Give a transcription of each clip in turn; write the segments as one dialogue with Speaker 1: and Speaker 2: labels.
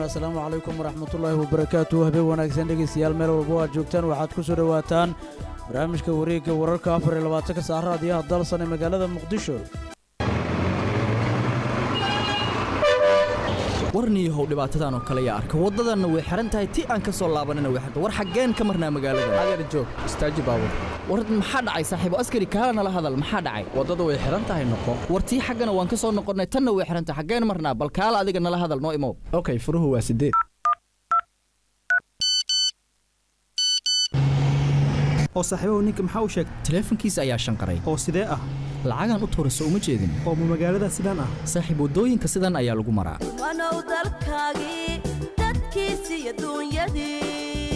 Speaker 1: asalaamu calaykum waraxmatullaahi wabarakaatu habeen wanaagsan dhegeystayaal meel walba o aad joogtaan waxaad ku soo dhowaataan barnaamijka wareegga wararka afar iyo labaatanka saacra adiyaha dalsan ee magaalada muqdisho
Speaker 2: warniyahow dhibaatadan oo kale yaa arka waddadanna way xihan tahay ti aan ka soo laabanina way xirta war xaggeen ka marnaa magaalada
Speaker 3: adeer joog istaaji baabur
Speaker 2: war maxaa dhacay saaxiibo askari kaala nala hadal maxaa dhacay
Speaker 3: waddada way xihan tahay noqo
Speaker 2: war tii xaggana waan ka soo noqonnay tanna way xihan tahay xaggeen marnaa bal kaala adiga nala hadal noo imow
Speaker 3: okay furuhu waa sideed
Speaker 4: oo saaxiibahu ninka maxaa u sheegtay
Speaker 2: taleefankiisa ayaa shanqaray
Speaker 4: oo sidee ah
Speaker 2: lacagaan u tuurayso uma jeedin
Speaker 4: oo ma magaalada sidaan ah
Speaker 2: saaxiib waddooyinka sidan ayaa lagu maraa
Speaker 5: wanow dalkaagii dadkiisii adduunyadii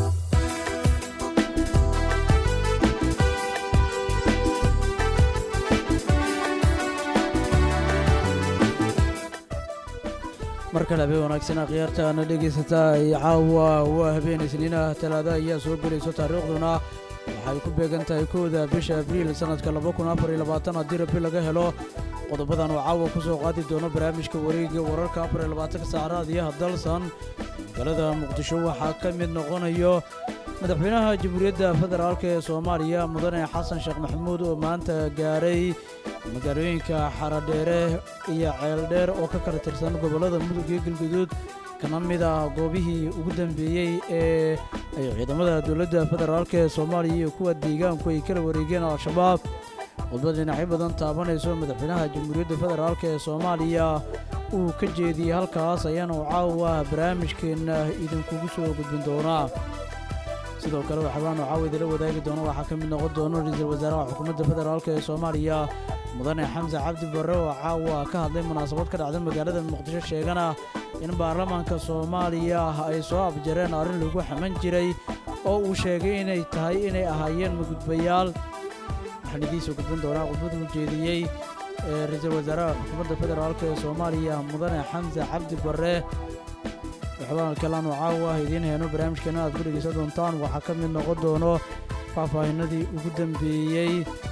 Speaker 1: mar kale habeen wanaagsan akhyaartaana dhegaysataa iyo caawa waa habeen isniinah talaada ayaa soo gelayso taariikhduna waxay ku beegan tahay kowda bisha abriil sannadka haddii rabi laga helo qodobadan oo caawa ku soo qaadi doono barnaamijka wareegga wararka afarylabaatanka saacraadiyaha dalsan magaalada muqdisho waxaa ka mid noqonayo madaxweynaha jamhuuriyadda federaalk ee soomaaliya mudane xasan sheekh maxamuud oo maanta gaaray magaalooyinka xaradheere iyo ceeldheer oo ka kala tirsan gobollada mudug iyo galguduud kana mid ah goobihii ugu dambeeyey ee ay ciidamada dowladda federaalk ee soomaaliya iyo kuwa deegaanku ay kala wareegeen al-shabaab khudbad dhinacyo badan taabanayso madaxweynaha jamhuuriyadda federaalk ee soomaaliya uu ka jeediyey halkaas ayaana u caawa barnaamijkeenna idinkugu soo gudbin doonaa sidoo kale waxabaanu caawa idila wadaagi doono waxaa ka mid noqon doono ra-iisul wasaaraha xukuumadda federaalk ee soomaaliya mudane xamse cabdi barre oo caawa ka hadlay munaasabad ka dhacday magaalada muqdisho sheegana in baarlamaanka soomaaliya ay soo abjareen arrin lagu xaman jiray oo uu sheegay inay tahay inay ahaayeen magudbayaal waxaan idiinsoo gudbin doonaa khudbad uu jeediyey ra-iisul wasaaraha xukuumadda federaalk ee soomaaliya mudane xamse cabdi barre waxbaan kalaanu caawa idiin heeno barnaamijkeena aad ku dhegaysan doontaan waxaa ka mid noqon doono faahfaahinadii ugu dambeeyey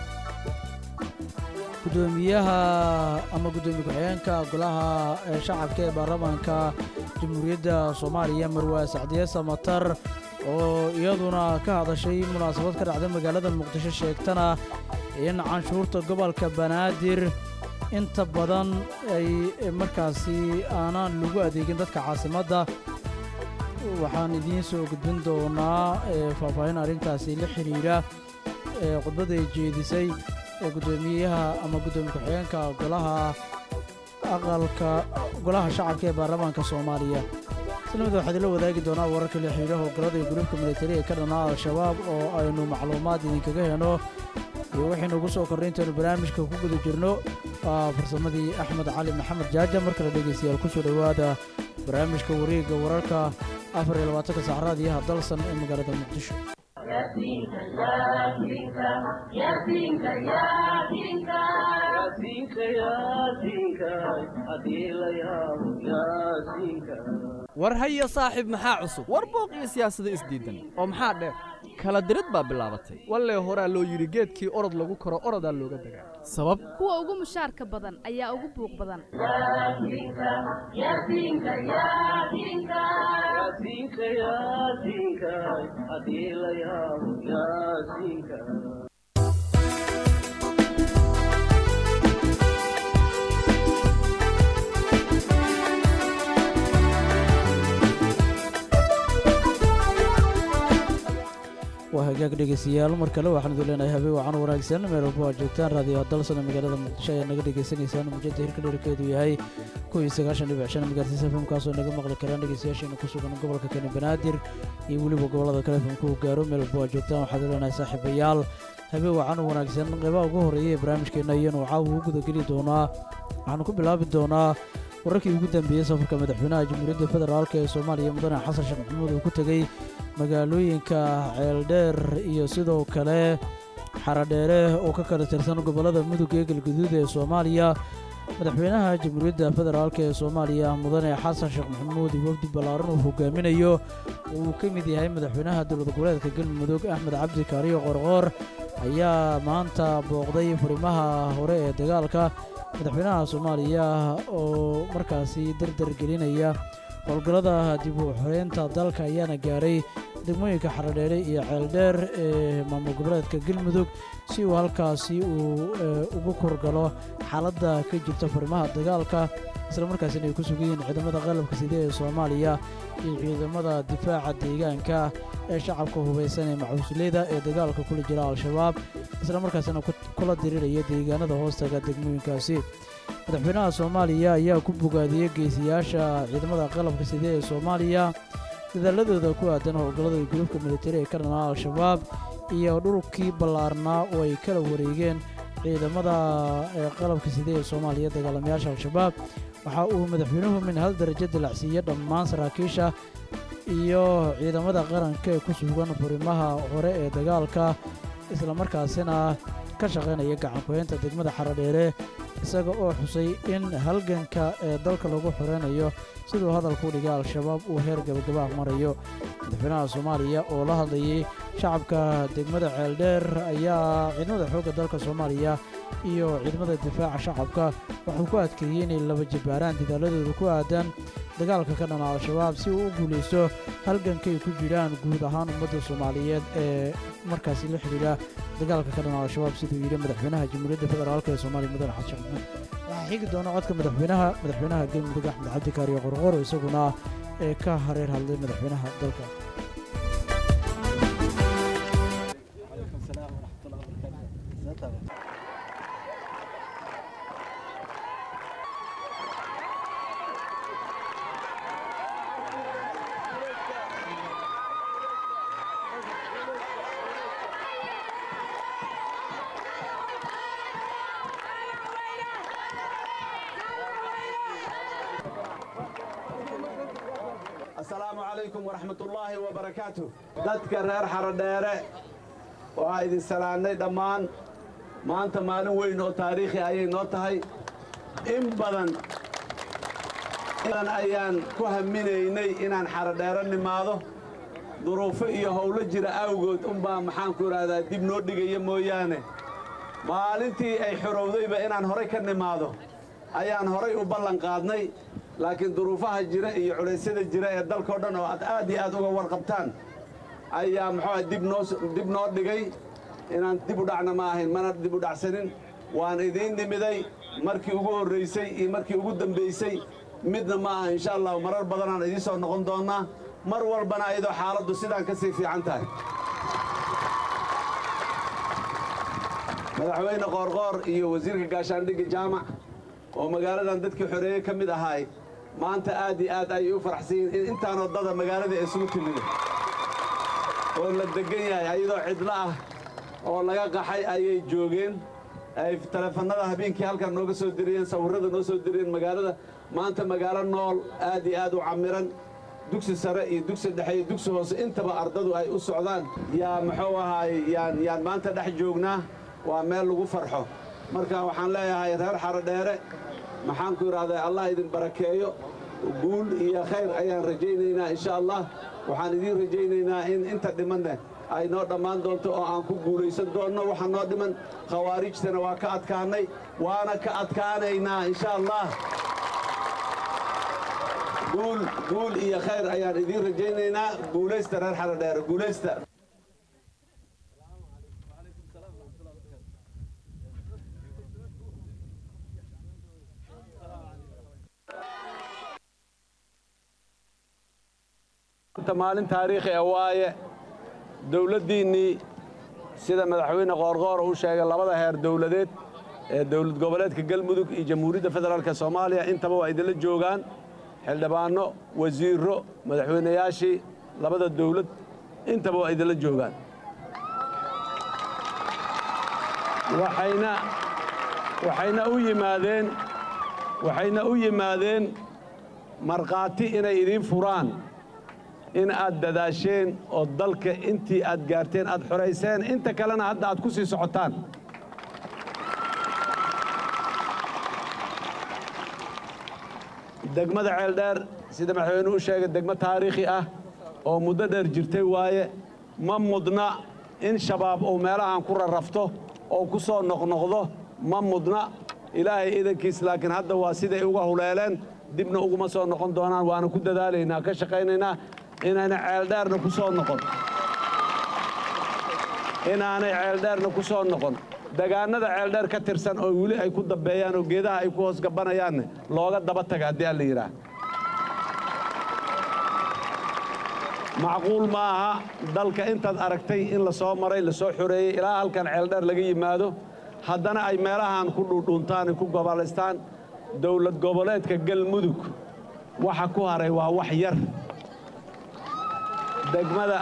Speaker 1: gudoomiyaha ama guddoomiye ku-xigeenka golaha shacabka ee baarlamaanka jamhuuriyadda soomaaliya marwaa sacdiye samatar oo iyaduna ka hadashay munaasabad ka dhacday magaalada muqdisho sheegtana in canshuurta gobolka banaadir inta badan ay markaasi aanaan lagu adeegin dadka caasimadda waxaan idiin soo gudbin doonaa faahfaahin arrintaasi la xidhiidha khudbadda ay jeedisay gudoomiyaha ama guddoomiye ku-xigeenka golaha aqalka golaha shacabka ee baarlamaanka soomaaliya islamida waxaad ila wadaagi doonaa wararka la xidhiidha howlgallada iyo gulubka militari ee ka dhanaa al-shabaab oo aynu macluumaad idinkaga heno iyo waxaynu ugu soo kornay intaynu barnaamijka ku guda jirno waa farsamadii axmed cali maxamed jaaja mar kale dhegaystayaal ku soo dhowaada barnaamijka wareegga wararka afar iyo labaatanka saacraadiyaha dalsan ee magaalada muqdisho
Speaker 3: war haya saaxiib maxaa cusub
Speaker 2: war booq iyo siyaasado isdiidan
Speaker 3: oo maxaa dheer
Speaker 2: kala dirid baa bilaabatay
Speaker 3: wallee horaa loo yidhi geedkii orod lagu koro orodaa looga dagaa
Speaker 2: sabab
Speaker 6: kuwa ugu mushaarka badan ayaa ugu buuq badan
Speaker 1: waa hagaag dhegaystayaal mar kale waxaan idin leenahay habeen wacan wanaagsan meel walba aad joogtaan raadiyo dalsana magaalada muqdisho ayaa naga dhegaysanaysaan mujada hirka dherkeedu yahay kow iyo sagaashan dhibic shan magaartiisa fmkaasoo naga maqli karaan dhegaystayaasheena ku sugan gobolka kani banaadir iyo weliba gobollada kale fmkuu gaaro meel walba aad joogtaan waxaad idin leenahay saaxiibayaal habeen wacan wanaagsan qeybaha ugu horreeya ee barnaamijkeenna iyanu caawa u gudageli doonaa waxaanu ku bilaabi doonaa wararkii ugu dambeeyey safarka madaxweynaha jamhuuriyadda federaalk ee soomaaliya mudane xasan sheekh maxamuud uu ku tegey magaalooyinka ceeldheer iyo sidoo kale xaradheere oo ka kala tirsan gobollada mudug ee galguduud ee soomaaliya madaxweynaha jamhuuriyadda federaalk ee soomaaliya mudane xasan sheekh maxamuud iyo wafdi ballaaran uu hogaaminayo uu ka mid yahay madaxweynaha dowlad goboleedka galmudug axmed cabdi kaariyo qorqoor ayaa maanta booqday furimaha hore ee dagaalka madaxweynaha soomaaliya oo markaasi dardar gelinaya howlgallada dib u xoreynta dalka ayaana gaaray degmooyinka xaradheere iyo ceeldheer ee maamul goboleedka galmudug si uu halkaasi uu ugu kurgalo xaaladda ka jirta furimaha dagaalka islamarkaasina ay ku sugan yihiin ciidamada qalabka side ee soomaaliya iyo ciidamada difaaca deegaanka ee shacabka hubaysan ee macuusleyda ee dagaalka kula jira al-shabaab islamarkaasina kula diriraya deegaanada hoostaga degmooyinkaasi madaxweynaha soomaaliya ayaa ku bogaadiyey geesiyaasha ciidamada qalabka side ee soomaaliya dadaaladooda ku aadan howlgallada gudubka militari ee ka dhanaa al-shabaab iyo dhulkii ballaarnaa oo ay kala wareegeen ciidamada qalabka side ee soomaaliya dagaalamayaasha al-shabaab waxa uu madaxweynuhu min hal darajo dilacsiiyey dhammaan saraakiisha iyo ciidamada qaranka ee ku sugan furimaha hore ee dagaalka islamarkaasina ka shaqaynaya gacankuhaynta degmada xaradheere isaga oo xusay in halganka ee dalka lagu xoreynayo siduu hadalku dhigay al-shabaab uu heer gabagabaah marayo madaxweynaha soomaaliya oo la hadlayay shacabka degmada ceeldheer ayaa ciidamada xoogga dalka soomaaliya iyo ciidamada difaaca shacabka waxuu ku adkeeyey inay laba jabbaaraan dadaaladooda ku aadan dagaalka ka dhana al-shabaab si uu u guulaysto halgankay ku jiraan guud ahaan ummadda soomaaliyeed ee markaasi la xidhiidha dagaalka ka dhana al-shabaab siduu yidhi madaxweynaha jamhuuriyadda federaalk ee soomaaliya mudane xasan sheekh maxamed waxaa xigi doona codka madaxweynaha madaxweynaha galmudug axmed cabdikaariyo qorqoro isaguna ee ka hareer hadlay madaxweynaha dalka
Speaker 7: asalaamu calaykum waraxmatullaahi wabarakaatu dadka reer xarodheere waa idin salaannay dhammaan maanta maalin weyn oo taariikhi ayay noo tahay in badan ayaan ku haminaynay inaan xarodheere nimaado duruufo iyo howlo jira awgood unbaa maxaanku idhaahdaa dib noo dhigaya mooyaane maalintii ay xorowdayba inaan horay ka nimaado ayaan horay u ballan qaadnay laakiin duruufaha jira iyo culaysyada jira ee dalkao dhan oo aad aad iyo aad uga warqabtaan ayaa muxuuaha dib noo dhigay inaan dib u dhacna ma ahayn mana dib u dhacsanin waan idiin nimiday markii ugu horraysay iyo markii ugu dambaysay midna ma aha insha allahu marar badanaan idiin soo noqon doonnaa mar walbana ayadoo xaaladdu sidaan ka sii fiican tahay madaxweyne qoorqoor iyo wasiirka gaashaandhigga jaamac oo magaaladan dadkii xoreeye ka mid ahaay maanta aad iyo aad ayay u faraxsan yihiin in intaanoo dada magaalada isugu timid oo la deggan yahay ayadoo cidlo ah oo laga qaxay ayay joogeen ay taleefannada habeenkii halkan nooga soo diriyeen sawirrada noo soo diriyeen magaalada maanta magaalo nool aad iyo aad u camiran dugsi sare iyo dugsi dhexe iyo dugsi hoose intaba ardadu ay u socdaan yaa muxuu ahaay yaan yaan maanta dhex joognaa waa meel lagu farxo marka waxaan leeyahay reer xarodheere maxaanku idhahdaa allah idin barakeeyo guul iyo khayr ayaan rajaynaynaa insha allah waxaan idiin rajaynaynaa in inta dhimanne ay noo dhammaan doonto oo aan ku guulaysan doonno waxa noo dhiman khawaarijtana waa ka adkaannay waana ka adkaanaynaa insha allah guul guul iyo khayr ayaan idiin rajaynaynaa guulaysta reer xarodheere guulaysta maalin taariikhi ah waaye dowladdiinnii sida madaxweyne qoorqoor uu sheegay labada heer dowladeed ee dowlad goboleedka galmudug iyo jamhuuriyadda federaalk soomaaliya intaba waa idinla joogaan xildhibaanno wasiirro madaxweynayaashii labada dowlad intaba waa idinla joogaan waxayna waxayna u yimaadeen waxayna u yimaadeen markhaati inay idiin furaan in aad dadaasheen oo dalka intii aad gaarteen aad xorayseen inta kalena hadda aad ku sii socotaan degmada ceeldheer sida madaxweynuhu u sheegay degmo taariikhi ah oo muddo dheer jirtay waaye ma mudna in shabaab uu meelahan ku rarrafto oo ku soo noqnoqdo ma mudna ilaahay idankiis laakiin hadda waa siday uga huleeleen dibna uguma soo noqon doonaan waana ku dadaalaynaa ka shaqaynaynaa inayna ceeldheerna ku soo noqon inaanay ceeldheerna ku soo noqon degaannada ceeldheer ka tirsan oo weli ay ku dambeeyaan oo geedaha ay ku hoos gabbanayaanne looga daba taga haddii alla yidhaah macquul ma aha dalka intaad aragtay in la soo maray la soo xoreeyey ilaa halkan ceeldheer laga yimaado haddana ay meelahan ku dhuudhuuntaan ay ku gobolaystaan dowlad goboleedka galmudug waxa ku haray waa wax yar degmada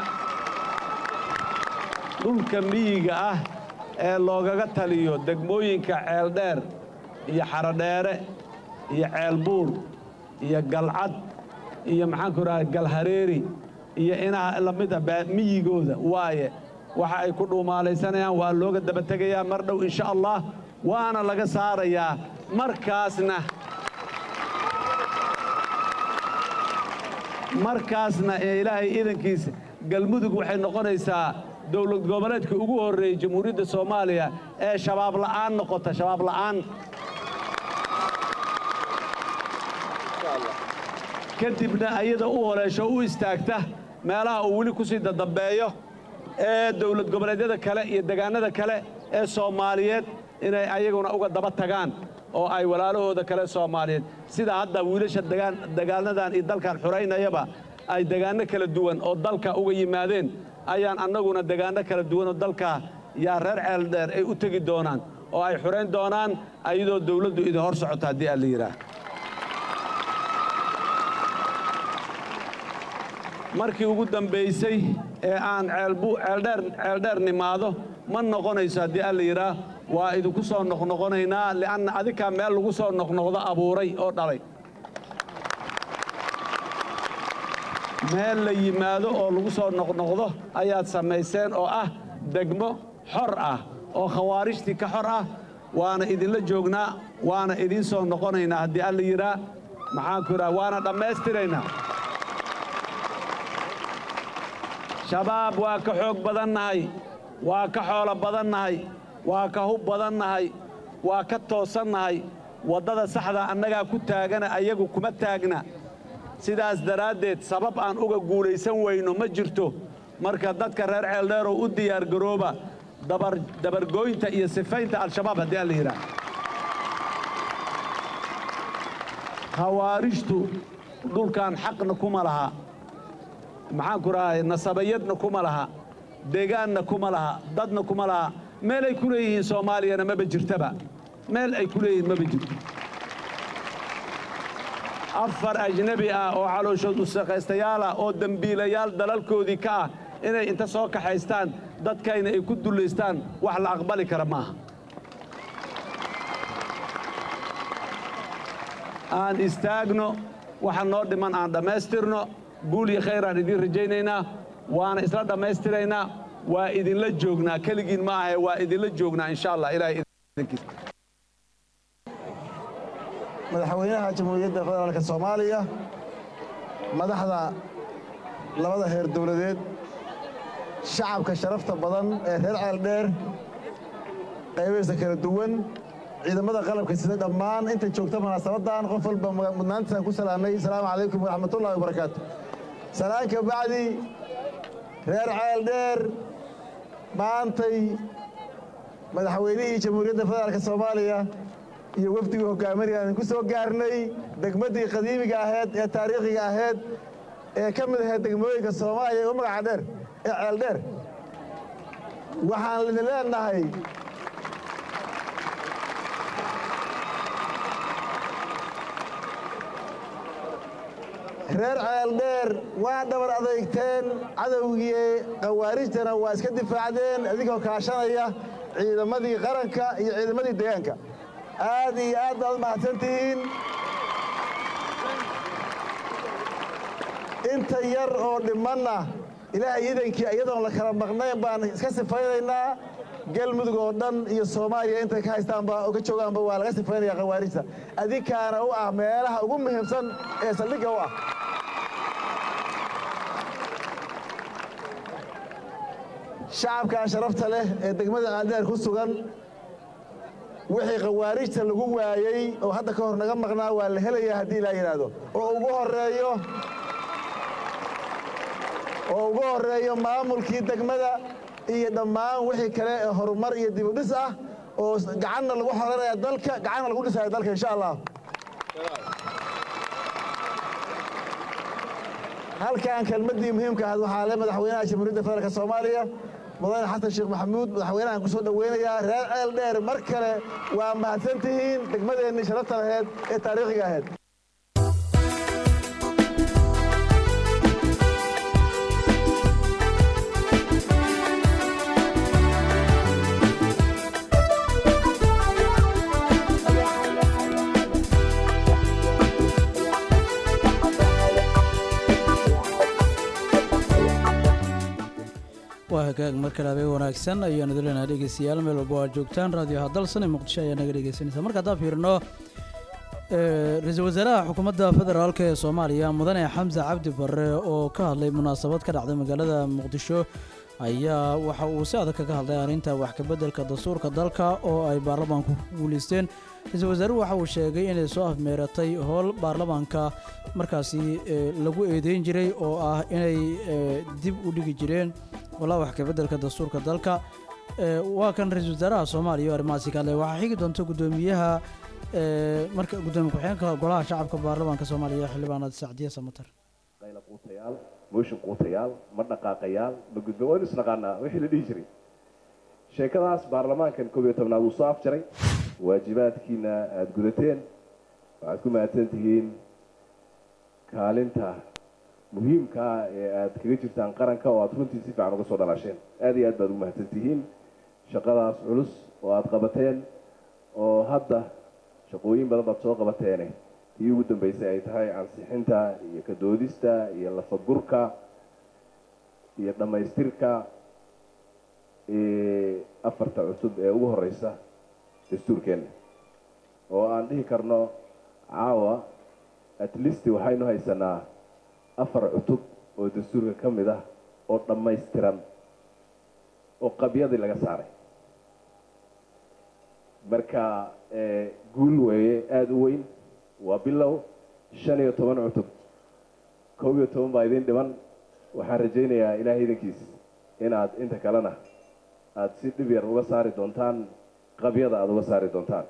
Speaker 7: dhulka miyiga ah ee loogaga taliyo degmooyinka ceeldheer iyo xarodheere iyo ceelbuur iyo galcad iyo maxaanku idhaha galhareeri iyo inaha lamid a miyigooda waaye waxa ay ku dhuumaalaysanayaan waa looga daba tegayaa mar dhow insha allah waana laga saarayaa markaasna markaasna ee ilaahay iidankiisa galmudug waxay noqonaysaa dowlad goboleedka ugu horreeyey jamhuuriyadda soomaaliya ee shabaab la'aan noqota shabaab la'aan kadibna ayada u holeesho u istaagta meelaha uu weli ku sii dadambeeyo ee dowlad goboleedyada kale iyo degaannada kale ee soomaaliyeed inay ayaguna uga daba tagaan oo ay walaalahooda kale soomaaliyeed sida hadda wiilasha degaanadan iyo dalkan xuraynayaba ay degaanno kala duwan oo dalka uga yimaadeen ayaan annaguna degaanno kala duwan oo dalka yaa reer ceeldheer ay u tegi doonaan oo ay xurayn doonaan ayadoo dawladdu idin hor socota haddii aan la yidhaah markii ugu dambaysay ee aan ceeldheer nimaado ma noqonayso haddii alla yidhaah waa idinku soo noqnoqonaynaa li'anna adikaa meel lagu soo noqnoqdo abuuray oo dhalay meel la yimaado oo lagu soo noqnoqdo ayaad samayseen oo ah degmo xor ah oo khawaarijtii ka xor ah waana idinla joognaa waana idiin soo noqonaynaa haddii alla yidhaah maxaanku idhaha waana dhammaystiraynaa shabaab waa ka xoog badannahay waa ka xoolo badannahay waa ka hub badannahay waa ka toosannahay waddada saxda annagaa ku taagana ayagu kuma taagna sidaas daraaddeed sabab aan uga guulaysan weyno ma jirto marka dadka reer ceeldheerow u diyaargarooba dabargooynta iyo sifaynta al-shabaab haddii aan la yidhaah khawaarijtu dhulkan xaqna kuma laha maxaanku rahay nasabayadna kuma laha deegaanna kuma laha dadna kuma laha meel ay ku leeyihiin soomaaliyana maba jirtaba meel ay ku leeyihiin maba jirto afar ajnebi ah oo calooshood usaqaystayaal ah oo dembiilayaal dalalkoodii ka ah inay inta soo kaxaystaan dadkayna ay ku dullaystaan wax la aqbali kara maaha aan istaagno waxa noo dhiman aan dhammaystirno guul iyo khayraan idiin rajaynaynaa waana isla dhammaystiraynaa waa idinla joognaa keligiin ma ahe waa idinla joognaa insha allah ilahay idinkiisa
Speaker 8: madaxweynaha jamhuuriyadda federaalka soomaaliya madaxda labada heer dowladeed shacabka sharafta badan ee reer ceeldheer qaybaysa kala duwan ciidamada qalabka sida dhammaan inta joogta munaasabaddan qof walba mudnaantiisaan ku salaamnay asalaamu calaykum waraxmatullahi wabarakaatu salaan ka bacdi reer ceeldheer maantay madaxweynihii jamhuuriyadda federaalka soomaaliya iyo wafdigii hogaaminaya aan ku soo gaarnay degmaddii qadiimiga ahayd ee taariikhiga ahayd ee ka mid ahayd degmooyinka soomaaliya ee u magaca dheer ee ceeldheer waxaan idin leenahay reer ceeldheer waa dhabar adeygteen cadowgii khawaarijtana waa iska difaacdeen idinkoo kaashanaya ciidamadii qaranka iyo ciidamadii deegaanka aad iyo aad baad mahadsantihiin inta yar oo dhimanna ilaahay idankii iyadoon la kala maqnayn baan iska sifaynaynaa galmudug oo dhan iyo soomaaliya intay ka haystaanba oo ka joogaanba waa laga sifaynaya khawaarijta adinkaana u ah meelaha ugu muhiimsan ee saldhigga u ah shacabkaa sharafta leh ee degmada ceeldheer ku sugan wixii khawaarijta lagu waayey oo hadda ka hor naga maqnaa waa la helayaa haddii ilaa yidhaahdo oo ugu horeeyo oo ugu horeeyo maamulkii degmada iyo dhammaan wixii kale ee horumar iyo dibudhis ah oo gacanna lagu xoranaya dalka gacanna lagu dhisaya dalka insha allah halkan kelmaddii muhiimka ahayd waxaa le madaxweynaha jamhuuriyadda federaalk soomaaliya mudane xasan sheekh maxamuud madaxweynahan ku soo dhoweynayaa reer ceel dheer mar kale waa mahadsan tihiin degmadeennii sharafta laheyd ee taariikhiga ahayd
Speaker 1: waa hagaag mar kale habeen wanaagsan ayaanu idinleenahay dhegeystayaal meel walba oo aad joogtaan raadiyoha dalsan ee muqdisho ayaa naga dhegeysanaysa marka haddaan fiirino ra-iisul wasaaraha xukuumadda federaalk ee soomaaliya mudane xamse cabdi barre oo ka hadlay munaasabad ka dhacday magaalada muqdisho ayaa waxa uu si adag kaga hadlay arrinta wax kabeddelka dastuurka dalka oo ay baarlamaanku ku guulaysteen ra-iisul wasaaruhu waxa uu sheegay inay soo afmeeratay howl baarlamaanka markaasi lagu eedeyn jiray oo ah inay dib u dhigi jireen walaa wax kabeddelka dastuurka dalka waa kan ra-iisul wasaaraha soomaaliya oo arrimahaasi ka hadlay waxaa xigi doonta guddoomiyaha marka guddoomiye ku-xigeenka golaha shacabka baarlamaanka soomaaliya xildhibaanad sacdiye samatar
Speaker 9: qayla quutayaal mooshin quutayaal ma dhaqaaqayaal ma gudba waynu isnaqaanaa wixii la dhihi jiray sheekadaas baarlamaankan koob iyo tobnaad wuu soo afjaray waajibaadkiina aada gudateen waxaad ku mahadsan tihiin kaalinta muhiimkaa ee aada kaga jirtaan qaranka oo aada runtii si fiican uga soo dhalaasheen aada iyo aad baad ugu mahadsan tihiin shaqadaas culus oo aada qabateen oo hadda shaqooyin badan baad soo qabateene tii ugu dambeysay ay tahay ansixinta iyo kadoodista iyo lafagurka iyo dhammaystirka afarta cusub ee ugu horeysa dastuurkeenna oo aan dhihi karno caawa at least waxaynu haysanaa afar cutub oo dastuurka ka mid ah oo dhammaystiran oo qabyadii laga saaray marka guul weeye aada u weyn waa bilow shan iyo toban cutub koob iyo toban baa idin dhiman waxaan rajaynayaa ilaahay idankiis inaad inta kalena aada si dhib yar uga saari doontaan qabyada aada uga saari doontaan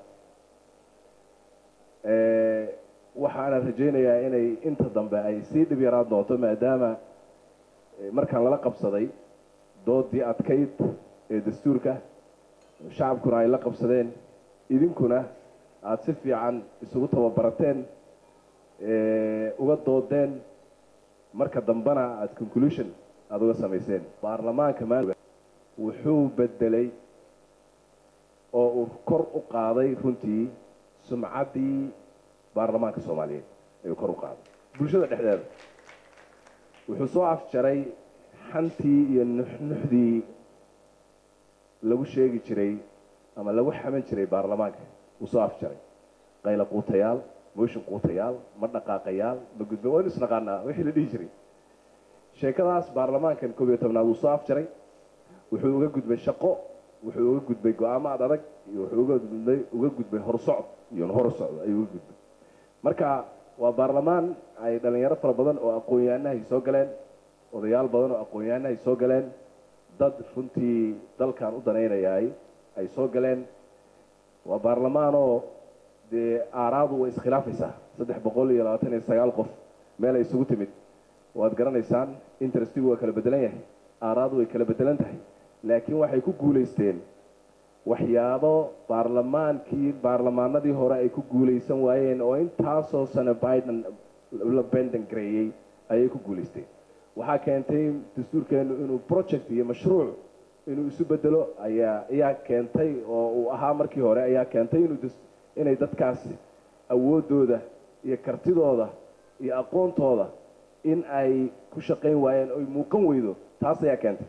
Speaker 9: waxaana rajaynayaa inay inta dambe ay sii dhib yaraan doonto maadaama markaan lala qabsaday doodii adkayd ee dastuurka shacabkuna ay la qabsadeen idinkuna aada si fiican isugu tababarateen uga doodeen marka dambena aada conclusion aada uga samayseen baarlamaanka maaliga wuxuu bedelay oo uu kor u qaaday runtii sumcaddii baarlamaanka soomaaliyeed ayuu kor u qaaday bulshada dhexdeeda wuxuu soo afjaray xantii iyo nuxnuxdii lagu sheegi jiray ama lagu xaman jiray baarlamaanka wuu soo afjaray qayla quutayaal mooshin quutayaal ma dhaqaaqayaal ma gudba waynu isnaqaanaa wixii la dhihi jiray sheekadaas baarlamaankan koob iyo tobnaad wuu soo afjaray wuxuu uga gudbay shaqo wuxuu uga gudbay go-aamo ad adag iyo wuxuu uga gudbay uga gudbay horsocod iyo horsocdo ayuu uga gudbay marka waa baarlamaan ay dhalinyaro fara badan oo aqoon-yahanahay soo galeen odayaal badan oo aqoon-yahanahay soo galeen dad runtii dalkan u danaynayaay ay soo galeen waa baarlamaanoo dee aaraadu way iskhilaafaysaa saddex boqol iyo labaatan iyo sagaal qof meel ay isugu timid waad garanaysaan interestigu waa kala bedelan yahay aaraadu way kala bedelan tahay laakiin waxay ku guulaysteen waxyaabo baarlamaankii baarlamaanadii hore ay ku guulaysan waayeen oo intaasoo sano biden la benden gareeyey ayay ku guulaysteen waxaa keentay dastuurkeenu inuu project iyo mashruuc inuu isu bedelo ayaa ayaa keentay oo uu ahaa markii hore ayaa keentay inuu inay dadkaas awooddooda iyo kartidooda iyo aqoontooda in ay ku shaqayn waayeen oy muuqan weydo taas ayaa keentay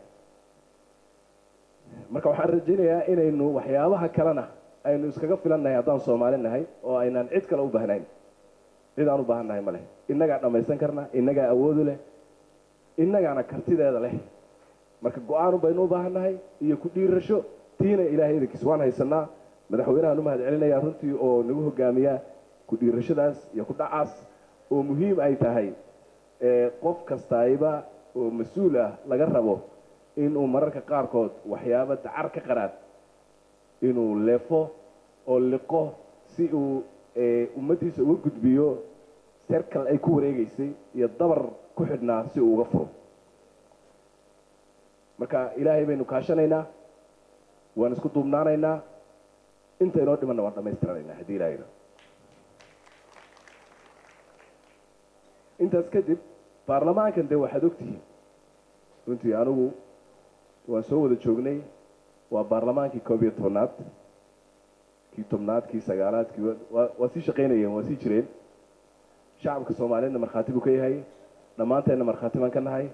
Speaker 9: marka waxaan rajaynayaa inaynu waxyaabaha kalena aynu iskaga filannahay haddaan soomaali nahay oo aynaan cid kale u baahnayn cid aan u baahan nahay ma leh innagaa dhammaysan karna innagaa awoodu leh innagaana kartideeda leh marka go-aanu baynu u baahan nahay iyo ku dhiirasho tiina ilaahay idankiis waan haysanaa madaxweynahaan u mahad celinayaa runtii oo nagu hogaamiya ku dhiirashadaas iyo ku dhacaas oo muhiim ay tahay qof kastayba oo mas-uul ah laga rabo inuu mararka qaarkood waxyaabo dacar ka qaraad inuu leefo oo liqo si uu ummaddiisa uga gudbiyo serkal ay ku wareegaysay iyo dabar ku xidhnaa si uu uga furo marka ilaahay baynu kaashanaynaa waan isku duubnaanaynaa inta inoo dhimanna waan dhammaystiranaynaa haddii ilaahayna intaas kadib baarlamaankan dee waxaad ogtihiin runtii anigu waan soo wada joognay waa baarlamaankii koob iyo tobnaad kii tobnaad kii sagaalaad kii waa sii shaqaynayeen waa sii jireen shacabka soomaaliyeedna markhaati buu ka yahay dhammaanteenna markhaati baan ka nahay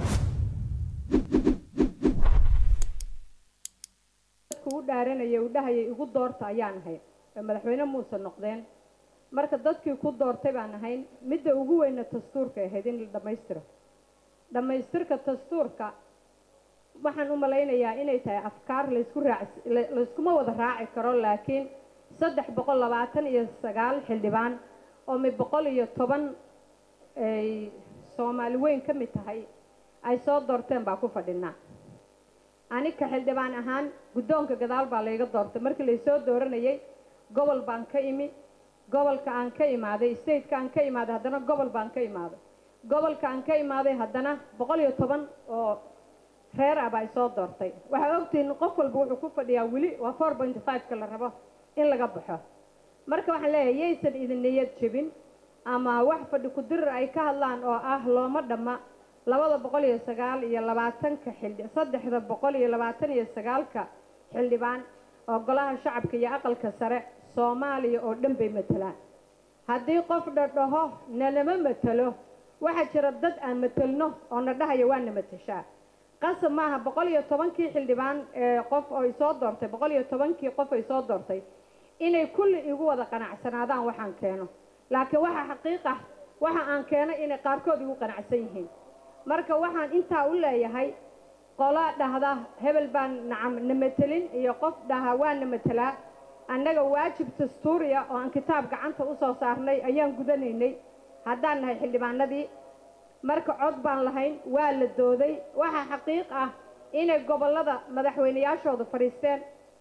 Speaker 10: u dhaaranaya u dhahayay igu doorta ayaan ahayn madaxweyne muuse noqdeen marka dadkii ku doortay baan ahayn midda ugu weyna dastuurka ahayd in la dhammaystiro dhammaystirka dastuurka waxaan u malaynayaa inay tahay afkaar laysku raac layskuma wada raaci karo laakiin saddex boqol labaatan iyo sagaal xildhibaan oo mid boqol iyo toban ay soomaali weyn ka mid tahay ay soo doorteen baa ku fadhinaa anika xildhibaan ahaan guddoonka gadaal baa layga doortay markii laysoo dooranayay gobol baan ka imi gobolka aan ka imaaday stateka aan ka imaaday haddana gobol baan ka imaaday gobolka aan ka imaaday haddana boqol iyo toban oo reer ah baa isoo doortay waxaa ogtihiin qof walba wuxuu ku fadhiyaa weli waa four point five-ka la rabo in laga baxo marka waxaan leeyahay yaysan idin niyad jebin ama wax fadhi ku-dirir ay ka hadlaan oo ah looma dhamma labada boqol iyo sagaal iyo labaatanka xildhi saddexda boqol iyo labaatan iyo sagaalka xildhibaan oo golaha shacabka iyo aqalka sare soomaaliya oo dhan bay matelaan haddii qof dhadhaho nalama matelo waxaa jira dad aan matelno oo na dhahaya waa na mateshaa qasab maaha boqol iyo tobankii xildhibaan ee qof oo isoo doortay boqol iyo tobankii qof ay soo doortay inay kulli igu wada qanacsanaadaan waxaan keeno laakiin waxaa xaqiiq ah waxa aan keeno inay qaarkood igu qanacsan yihiin marka waxaan intaa u leeyahay qola dhahda hebel baan nacam na matelin iyo qof dhaha waa na matelaa annaga waajib dastuuriya oo aan kitaab gacanta u soo saarnay ayaan gudanaynay haddaan nahay xildhibaanadii marka cod baan lahayn waa la dooday waxaa xaqiiq ah inay gobollada madaxweyneyaashooda fadhiisteen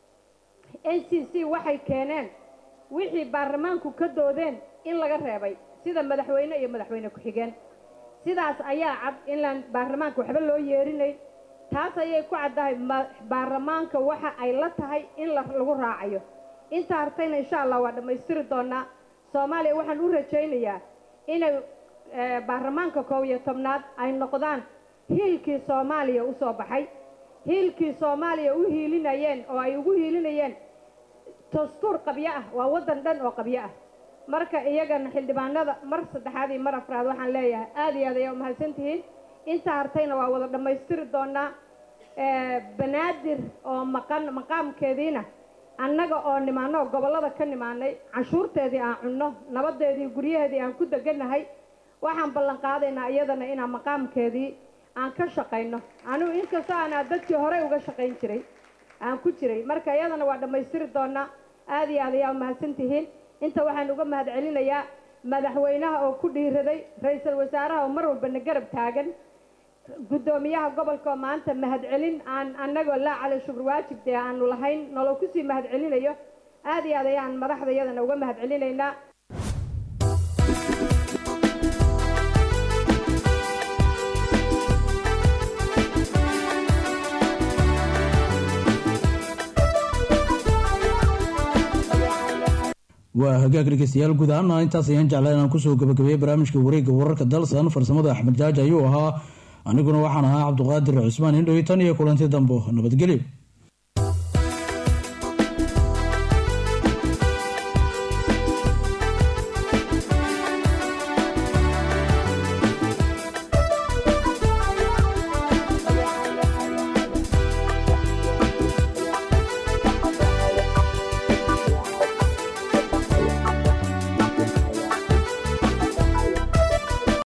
Speaker 10: n c c waxay keeneen wixii baarlamaanku ka doodeen in laga reebay sida madaxweyne iyo madaxweyne ku-xigeen sidaas ayaa cad inlaan baarlamaanka waxba loo yeerinayn taas ayay ku caddahay baarlamaanka waxa ay la tahay in lagu raacayo inta hartayna insha allah waa dhammaystiri doonaa soomaaliya waxaan u rajaynayaa inay baarlamaanka koob iyo tobnaad ay noqdaan hiilkii soomaaliya u soo baxay hiilkii soomaaliya u hiilinayeen oo ay ugu hiilinayeen dastuur qabyo ah waa waddan dhan oo qabyo ah marka iyagana xildhibaanada mar saddexaad iyo mar afraad waxaan leeyahay aada iyo aad ayaa umahadsan tihiin inta hartayna waa wada dhammaystiri doonaa banaadir oo maqan maqaamkeediina annaga oo nimaano gobollada ka nimaanay canshuurteedii aan cunno nabadeedii guryaheedii aan ku degannahay waxaan ballan qaadaynaa iyadana inaan maqaamkeedii aan ka shaqayno anigu inkastoo aanaa dadkii horey uga shaqayn jiray aan ku jiray marka iyadana waa dhammaystiri doonaa aada iyo aad ayaa umahadsan tihiin inta waxaan uga mahad celinayaa madaxweynaha oo ku dhiiraday ra-iisul wasaaraha oo mar walbana garab taagan guddoomiyaha gobolka oo maanta mahadcelin aan annagoo laa cali shukr waajib dee aanu lahayn nolol kusii mahad celinayo aada iyo aad ayaan madaxda iyadana uga mahad celinaynaa
Speaker 1: waa hagaag dhegeystayaal guud ahaana intaas ayaan jeclaa inaan kusoo gabagabeeyey barnaamijka wareegga wararka dalsan farsamada axmed jaaji ayuu ahaa aniguna waxaan ahaa cabduqaadir cusmaan indhow tan iyo kulanti dambo nabadgelyo